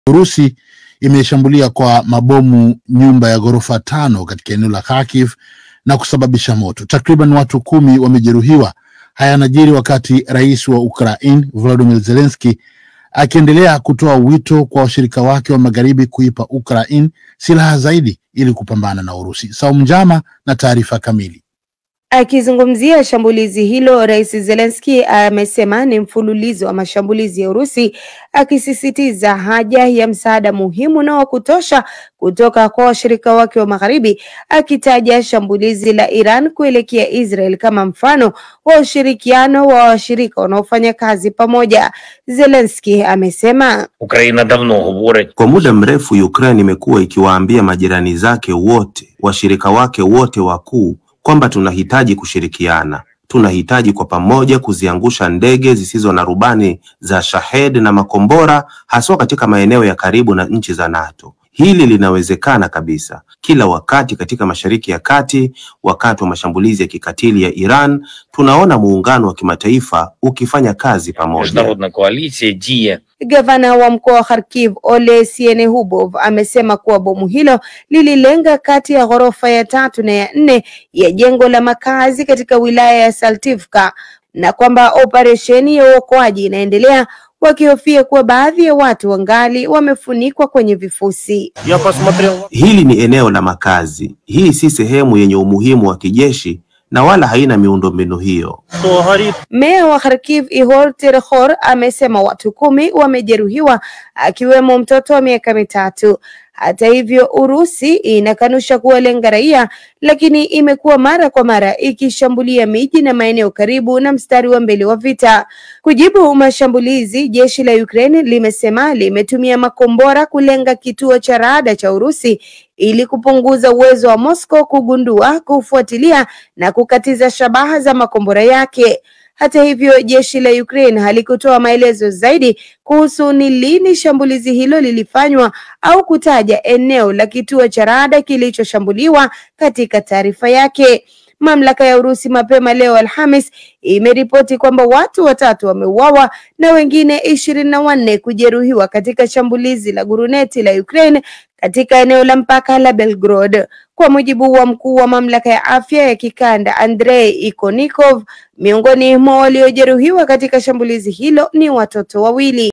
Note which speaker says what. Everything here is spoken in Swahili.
Speaker 1: Urusi imeshambulia kwa mabomu nyumba ya ghorofa tano katika eneo la Kharkiv na kusababisha moto. Takriban watu kumi wamejeruhiwa. Haya yanajiri wakati rais wa Ukraine Volodymyr Zelensky akiendelea kutoa wito kwa washirika wake wa magharibi kuipa Ukraine silaha zaidi ili kupambana na Urusi. Saumu Njama na taarifa kamili.
Speaker 2: Akizungumzia shambulizi hilo, Rais Zelensky amesema ni mfululizo wa mashambulizi ya Urusi, akisisitiza haja ya msaada muhimu na wa kutosha kutoka kwa washirika wake wa Magharibi, akitaja shambulizi la Iran kuelekea Israel kama mfano wa ushirikiano wa washirika wanaofanya kazi pamoja. Zelensky amesema
Speaker 3: Україна давно говорить
Speaker 4: Kwa muda mrefu Ukraine imekuwa ikiwaambia majirani zake wote, washirika wake wote wakuu kwamba tunahitaji kushirikiana. Tunahitaji kwa pamoja kuziangusha ndege zisizo na rubani za Shahed na makombora haswa katika maeneo ya karibu na nchi za NATO. Hili linawezekana kabisa. Kila wakati katika Mashariki ya Kati, wakati wa mashambulizi ya kikatili ya Iran, tunaona muungano wa kimataifa ukifanya kazi pamoja.
Speaker 3: міжнародна коаліція діє
Speaker 2: Gavana wa mkoa wa Kharkiv Ole Sienehubov amesema kuwa bomu hilo lililenga kati ya ghorofa ya tatu na ya nne ya jengo la makazi katika wilaya ya Saltivka na kwamba operesheni ya uokoaji inaendelea, wakihofia kuwa baadhi ya watu wangali wamefunikwa kwenye vifusi.
Speaker 3: я посмотрел
Speaker 4: Hili ni eneo la makazi. Hii si sehemu yenye umuhimu wa kijeshi na wala haina miundombinu hiyo.
Speaker 3: що горить
Speaker 2: Meya wa Kharkiv Ihor Terkhor amesema watu kumi wamejeruhiwa akiwemo mtoto wa miaka mitatu. Hata hivyo, Urusi inakanusha kuwalenga raia, lakini imekuwa mara kwa mara ikishambulia miji na maeneo karibu na mstari wa mbele wa vita. Kujibu mashambulizi, jeshi la Ukraine limesema limetumia makombora kulenga kituo cha rada cha Urusi ili kupunguza uwezo wa Moscow kugundua, kufuatilia na kukatiza shabaha za makombora yake. Hata hivyo, jeshi la Ukraine halikutoa maelezo zaidi kuhusu ni lini shambulizi hilo lilifanywa au kutaja eneo la kituo cha rada kilichoshambuliwa katika taarifa yake. Mamlaka ya Urusi mapema leo Alhamis imeripoti kwamba watu watatu wameuawa na wengine ishirini na wanne kujeruhiwa katika shambulizi la guruneti la Ukraine katika eneo la mpaka la Belgorod. Kwa mujibu wa mkuu wa mamlaka ya afya ya kikanda Andrei Ikonikov, miongoni mwa waliojeruhiwa katika shambulizi hilo ni watoto wawili.